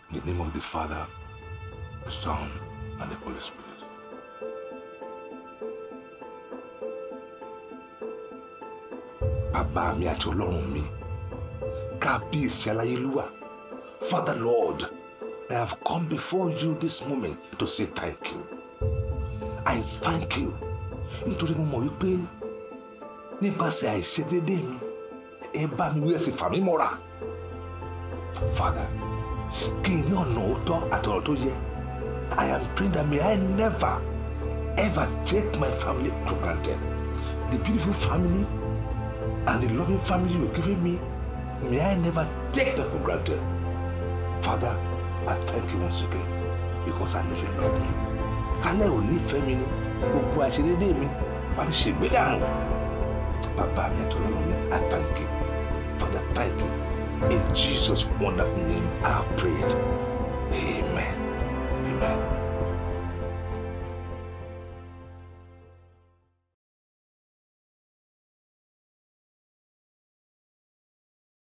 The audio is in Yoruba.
In the name of the Father, the Son, and the Holy Spirit. Bàbá mi àti Ọlọ́run mi, kábíyèsí aláyélúwà, Father Lord, I have come before you this moment to say thank you. I thank you nítorí mo mọ̀ wípé nípasẹ̀ àìṣedéédéé mi ẹ bá mi wí ẹ sì fà mí mọ́ra. Father, kí n ní ọ̀nà òótọ́ àti ọ̀nà tó yẹ. I am praying that may I never ever take my family for granted. The beautiful family and the loving family you've given me, may I never take them for granted. Father, I thank you once again because I know you love me. Kálẹ̀ ò nífẹ̀ẹ́ mi ni gbogbo àṣírídé mi wà á ti ṣègbè dànù. Bàbá mi àti ọlọ́run mi, I thank you. Father, thank you. In Jesus' wonderful name, I have prayed.